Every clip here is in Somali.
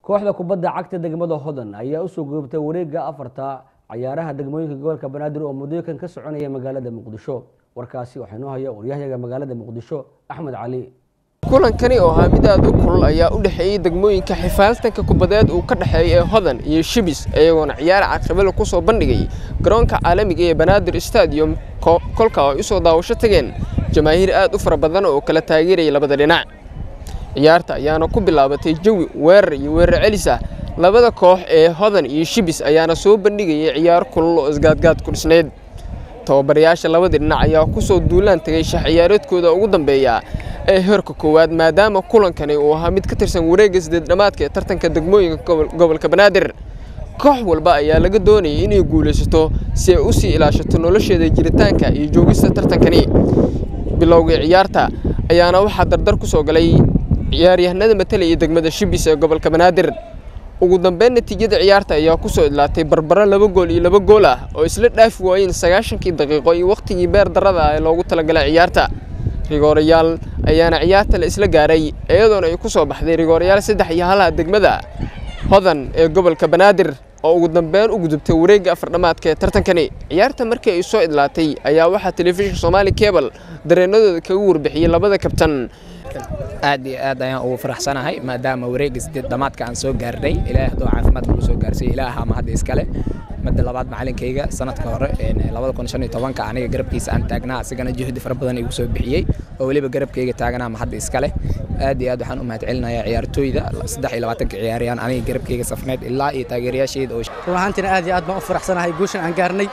kooxda kubadda cagta degmada hodan ayaa usoo goobtay wareegga afarta cayaaraha degmooyinka gobolka banaadir oo mudooyinkan ka soconaya magaalada muqdisho warkaasi waxaa inoo haya waryahyaga magaalada muqdisho axmed cali kulankani oo ahaa mid aad u kulul ayaa u dhexeeyey degmooyinka xifaaltanka kubadeed uu ka dhexeeya ee hodan iyo shibis iyagoona ciyaar caqabalo ku soo bandhigay garoonka caalamiga ee banaadir stadium kolka ay u soo daawasho tageen jamaahiir aad u fara badan oo kala taageeraya labada dhinac ciyaarta ayaana ku bilaabatay jawi weerar iyo weerar celis ah labada koox ee hodan iyo shibis ayaana soo bandhigayay ciyaar kulul oo isgaadgaad ku dhisnayd tababarayaasha labada dhinac ayaa ku soo duulaan tagay shax ciyaareedkooda ugu dambeeya ee heerka koowaad maadaama kulankani uu ahaa mid ka tirsan wareegga sideed dhammaadka ee tartanka degmooyinka gobolka banaadir koox walba ayaa laga doonayay inay guulaysato si ay u sii ilaashato nolosheeda jiritaanka iyo joogista tartankani bilowgii ciyaarta ayaana waxaa dardar ku soo galay ciyaaryahanada matalaya degmada shibis ee gobolka banaadir ugu dambeyn natiijada ciyaarta ayaa ku soo idlaatay barbaro laba gool iyo laba gool ah oo isla dhaafi waayeen sagaashankii daqiiqo iyo wakhtigii beer darrada ah ee loogu talagalay ciyaarta rigoorayaal ayaana ciyaarta la isla gaaray iyadoona ay ku soo baxday rigoorayaal saddex iyo halaha degmada hodan ee gobolka banaadir oo ugu dambeyn u gudubtay wareegga afardhamaadka ee tartankani ciyaarta markii ay soo idlaatay ayaa waxaa telefishinka soomaali cebal dareenadooda kaga warbixiyey labada kabtan aad iyo aad ayaan ugu faraxsanahay maadaama wareegga sideed dhamaadka aan soo gaarnay ilaahay hadduu caafimaad nagu soo gaarsiiyo ilaaha ma hadda iskale madda labaad macalinkayga sanadka hore labada kun shan iyo tobanka aniga garabkiisa aan taagnaa asigana juhdi fara badan igu soo bixiyey oo weliba garabkayga taaganaa ma hadda iskale aad iyo aad waxaan u mahad celinayaa ciyaartooyda saddex iyo labaatanka ciyaarayaan aniga garabkayga safneed ilaa iyo taageerayaashayda oo run ahaantiina aad iyo aad baan u faraxsanahay guushan aan gaarnay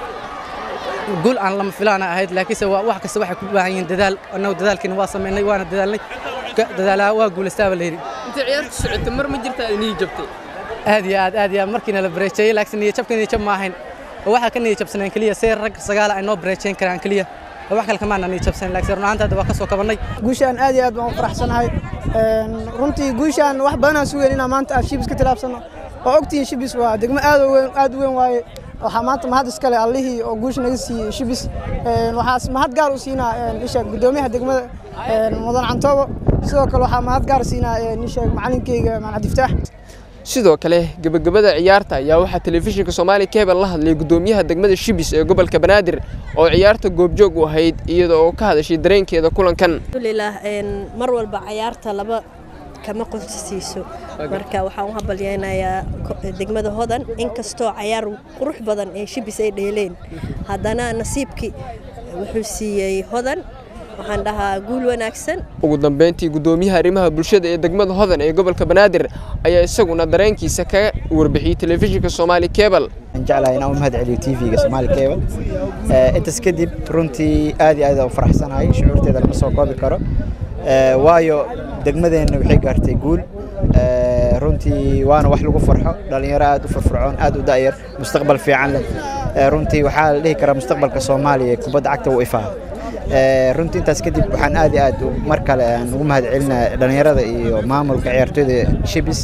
guul aan lama filaana ahayd laakiinse wax kasta waxay ku baahan yihiin dadaal annagu dadaalkiina waa samaynay waana dadaalnay dadaalaha waa guulaystaaba la yidhi inta ciyaarta socotay mar ma jirtaa inii jabtay aad iyo aad aad iyo aad markiina la bareejeeyey laakiin niyo jabka niyo jab ma ahayn oo waxaa ka niyo jabsaneen keliya see rag sagaala ay noo bareejeyn karaan keliya wax kale kamaana niyo jabsanen laakiin run ahaanta hadda waa ka soo kabannay guushaan aad iyo aad baan u faraxsanahay runtii guushaan wax badan aan sugeyn inaan maanta aan shibis ka tilaabsano oo ogtihiin shibis waa degmo aad u weyn aad u weyn waaye waxaa maanta mahad iskale allihii oo guusha naga siiyey shibis waxaa mahad gaar u siinaa isha guddoomiyaha degmada mudan cantoobo sidoo kale waxaa mahad gaar siinaa isha macalinkeyga macadiftaax sidoo kale gebagabada ciyaarta ayaa waxaa telefishinka soomaali cebal la hadlay guddoomiyaha degmada shibis ee gobolka banaadir oo ciyaarta goobjoog u ahayd iyada oo ka hadashay dareenkeeda kulankan alxamdulilah mar walba ciyaarta laba kama qonsisiiso marka waxaan u habalyeynayaa degmada hodan inkastoo cayaar qurux badan ee shibis ay dheeleen haddana nasiibkii wuxuu siiyey hodan waxaan dhahaa guul wanaagsan ugu dambeyntii guddoomiyaha arrimaha bulshada ee degmada hodan ee gobolka banaadir ayaa isaguna dareenkiisa kaga warbixiyey telefishinka soomaali cebal jeclahay inaan u mahad celiyo tvga soomaali cebal intaas kadib runtii aad iyo aad u faraxsanahay shucuurteeda lama soo koobi karo waayo degmadeenna waxay gaartay guul runtii waana wax lagu farxo dhallinyaro aad u firfircoon aad u da'yar mustaqbal fiican leh runtii waxaa la dhihi karaa mustaqbalka soomaaliya ee kubadda cagta uu ifaa runtii intaas kadib waxaan aad iyo aad mar kale aan ugu mahad celinaa dhallinyarada iyo maamulka ciyaartooyda shibis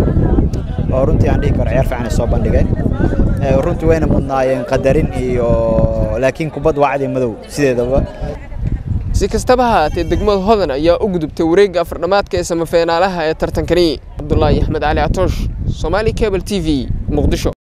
oo runtii aan dhihi karo ciyaar fiican ay soo bandhigeen runtii wayna mudnaayeen qadarin iyo laakiin kubad waa cadi madow sideedaba si kastaba ha haatee degmada hodan ayaa u gudubtay wareegga afardhamaadka ee samafeenaalaha ee tartankani cabdulaahi axmed cali catoosh soomaali cebal t v muqdisho